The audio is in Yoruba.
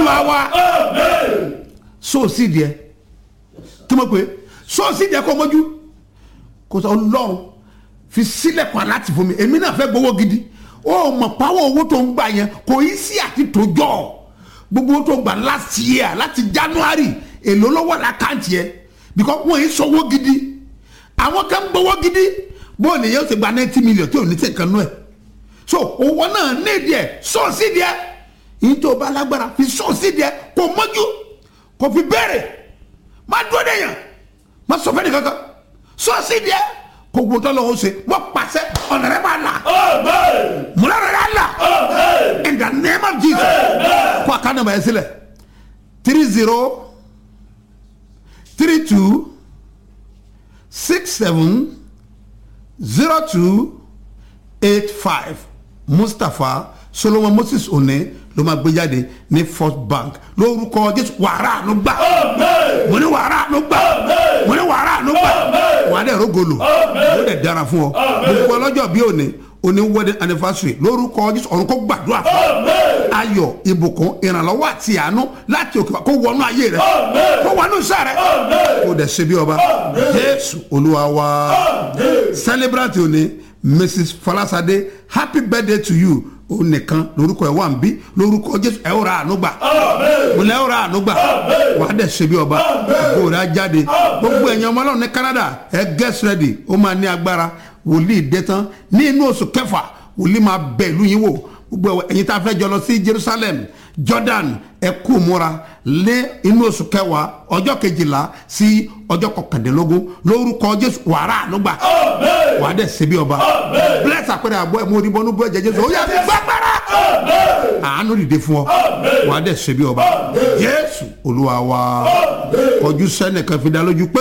olúwa wa sóòsì díẹ̀ kí mo pè é sóòsì díẹ̀ kó mójú kò sọ ọlọ́run fi sílẹ̀ kọ́ láti fún mi èmi náà fẹ́ gbowó gidi ó mọ̀ pàwọ́ owó tó ń gbà yẹn kò í sí àti tòjọ́ gbogbo owó tó gbà last year láti january èlò lọ́wọ́ lákàntì yẹn because wọ́n yìí sọ́wọ́ gidi àwọn kan gbowó gidi bó ni yóò ti gba ninety million tí ò ní tẹ̀ kan nú ẹ̀ so owó náà ní díẹ̀ sọ́ọ̀sì díẹ̀ yìí tó bá lágbára fi sọ́ọ̀sì díẹ̀ kò mọ́jú kò fi bẹ̀rẹ̀ má dúró dé yàn má sọ fẹ́ ni kankan sọ́ọ̀sì díẹ̀ kò gbọ́n tó lọ́wọ́ ṣe wọ́n pàṣẹ ọ̀nà rẹ̀ bá là múlá rẹ̀ rẹ̀ là in the name of jesus kó a ká nàbà yẹn sílẹ̀ three zero three two six seven zero two eight five mustapha solomon moses one ló máa gbé jáde ní first bank lórúkọ jésù wàrà ló gbà mo ní wàrà ló gbà mo ní wàrà ló gbà wàá dẹ̀ rogolo ó dẹ̀ dára fún ọ gbogbo ọlọ́jọ́ bí òní òní wedding anniversary lórúkọ jésù ọ̀run kó gbàdúrà fún ayọ̀ ìbùkún ìrànlọ́wọ́ àti àánú láti òkè kó wọnú ayé rẹ kó wọnú iṣẹ́ rẹ kó dẹ̀ ṣe bí ọba jésù olúwa wa celebrate òní mrs falasade happy birthday to you ó nìkan lórúkọ ẹ wà ń bí lórúkọ jésù ẹ ó ra àánú gbà mo lẹ ó ra àánú gbà wàá dẹ̀ ṣe bí ọba kó rà jáde gbogbo ẹ̀yin ọmọ ọlọ́run ní canada ẹ get ready ó máa ní agbára wòlíì dé tán ní inú oṣù kẹfà wòlíì máa bẹ ìlú yín wò gbogbo ẹ̀yin tá a fẹ́ jọ lọ sí jerusalem jordan ẹ kú múra lé inú oṣù kẹwàá ọjọ́ kejìlá sí ọjọ́ kọkàndínlógún lórúkọ jésù wàrà ànúgbà wàá dẹ̀ ṣe bí ọba bless àpẹẹrẹ àbọ̀ ẹ̀ mo rí bọ́nú bọ́ ẹ̀jẹ̀ jésù ó yà fi gbàgbára àánú dìde fún ọ wàá dẹ̀ ṣe bí ọba jésù olúwa wa kọjú sẹ́nìkan fi dá lójú pé.